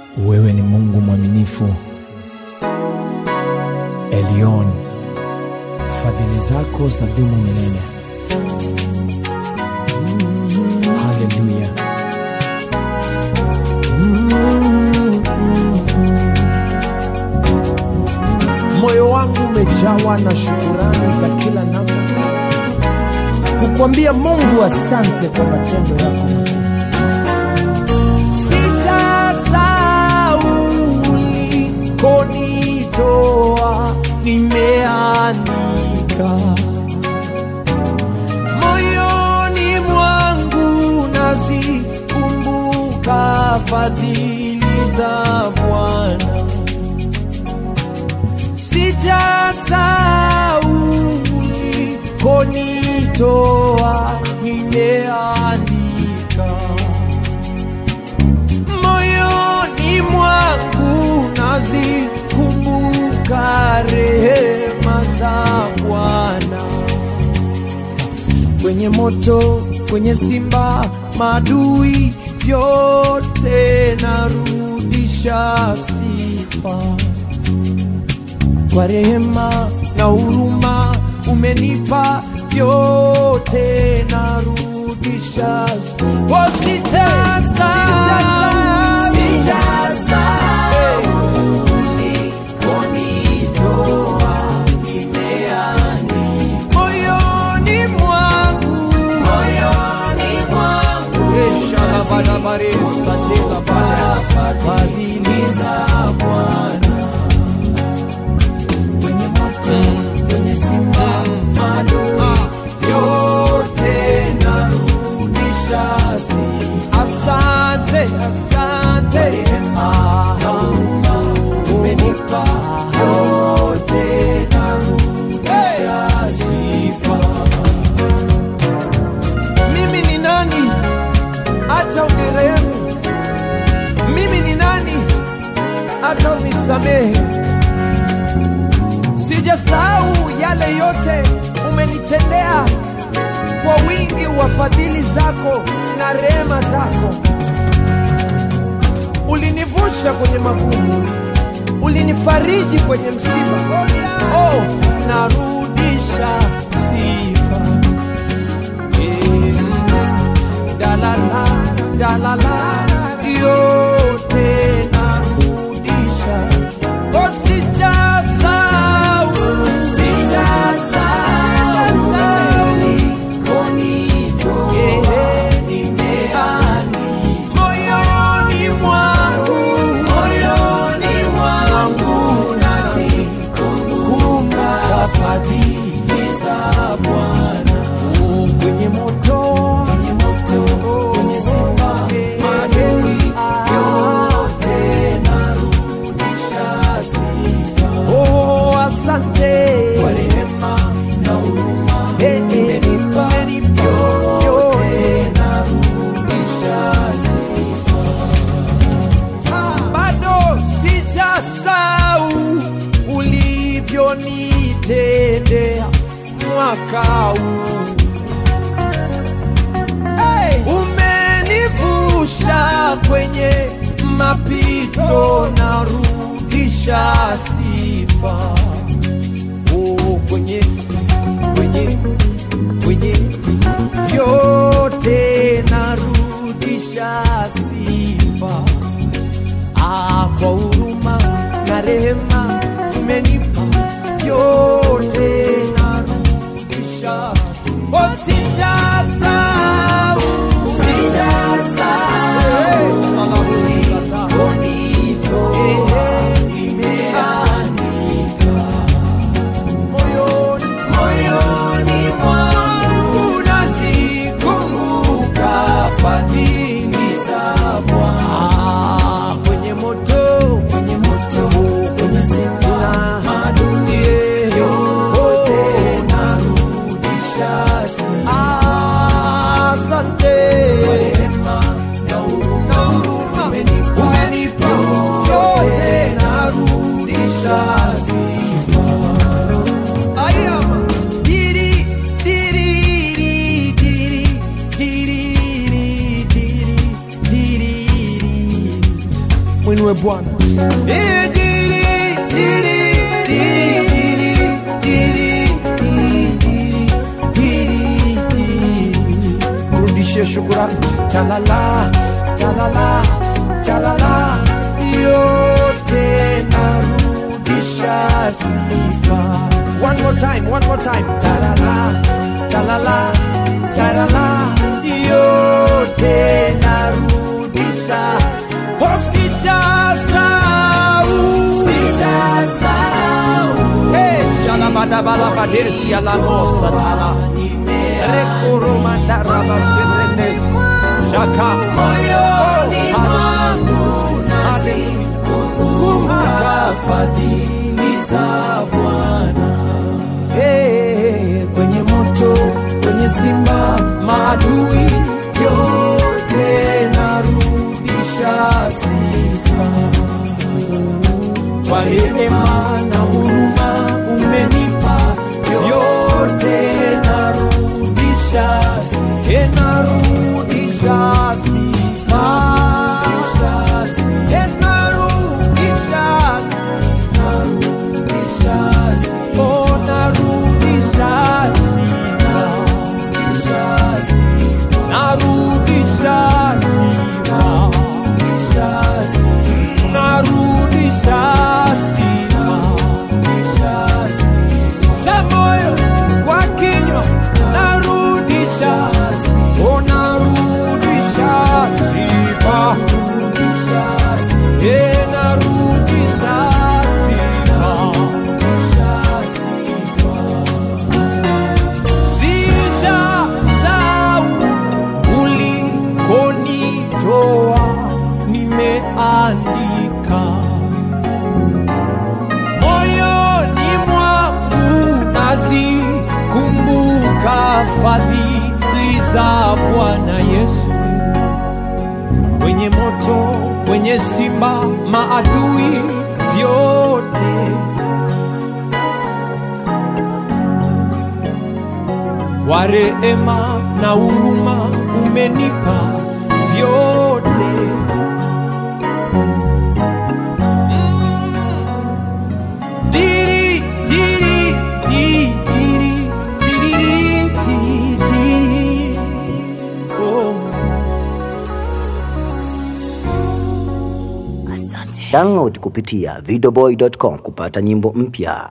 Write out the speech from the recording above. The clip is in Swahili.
Wewe ni Mungu mwaminifu, Elion, fadhili zako za dumu milele. Haleluya. Moyo wangu umejawa na shukurani za kila namna, kukwambia Mungu asante kwa matendo yako makuu. Sijasahau ulikonitoa, nimeandika moyoni mwangu, nazikumbuka fadhili za Bwana. Sijasahau ulikonitoa, nimeandika moyoni mwangu nazikumbuka rehema za Bwana. Kwenye moto, kwenye simba, madui yote narudisha sifa kwa rehema na huruma umenipa yote narudisha sifa. Oh, sitasahau. Moyoni mwangu Eshalabadabaresa tela bada fadhili za Bwana kwenye moto, kwenye simba, madui yote narudisha sifa. Asante, asante rehema na huruma umenipa yote narudisha sifa. Mimi ni nani hata unirehemu? Mimi ni nani hata unisamehe? Sijasahau yale yote umenitendea kwa wingi wa fadhili zako na rehema zako. Ulinivusha kwenye magumu, ulinifariji kwenye msiba. Oh, narudisha sifa. Eh, dalala, dalala, yote narudisha. Oh, sijasahau, sijasahau, yeah, moyoni mwangu, moyoni mwangu nazikumbuka fadhili za Bwana. Oh, kwenye moto, kwenye moto, kwenye simba, madui yote narudisha sifa. Oh, asante kwa rehema na huruma umenipa yote narudisha sifa. Bado sijasahau ulivyonitendea mwaka huu hey! Umenivusha kwenye mapito, narudisha sifa oh, kwenye kwenye kwenye vyote narudisha sifa ah, kwa huruma na rehema umenipa vyote narudisha oh, sijasahau sijasahau nimeandika moyoni moyoni mwangu nazikumbuka fadhili za mwinue Bwana. Eh, diri, diri, diri, diri, diri, diri, diri. Mrudishie shukurani. Talala, talala, talala, yote narudisha sifa. One more time, one more time. Talala, talala, talala, yote narudisha. Oh, sijasahau. Hey, shalabadabalabadesi alamosa tala. Rekoromandarabaserenes. Shaka. Moyoni mwangu nazikumbuka fadhili za Bwana. Hey, kwenye moto, kwenye simba, maadui yote narudisha sifa kwa rehema na huruma umenipa yote narudisha sifa. Eh, narudisha sifa. Eh, narudisha sifa. Oh, narudisha sifa. Narudisha sifa. Narudisha sifa. Za moyo kwa kinywa narudisha. Oh, narudisha sifa. Eh, narudisha sifa. Sijasahau ulikonitoa, nimeandika moyoni mwangu, nazikumbuka fadhili za Bwana Yesu. Kwenye moto, kwenye simba, maadui vyote kwa rehema na huruma umenipa vyote. Diri, diri, di, diri, diri, di, diri. Oh. Download kupitia videoboy.com kupata nyimbo mpya.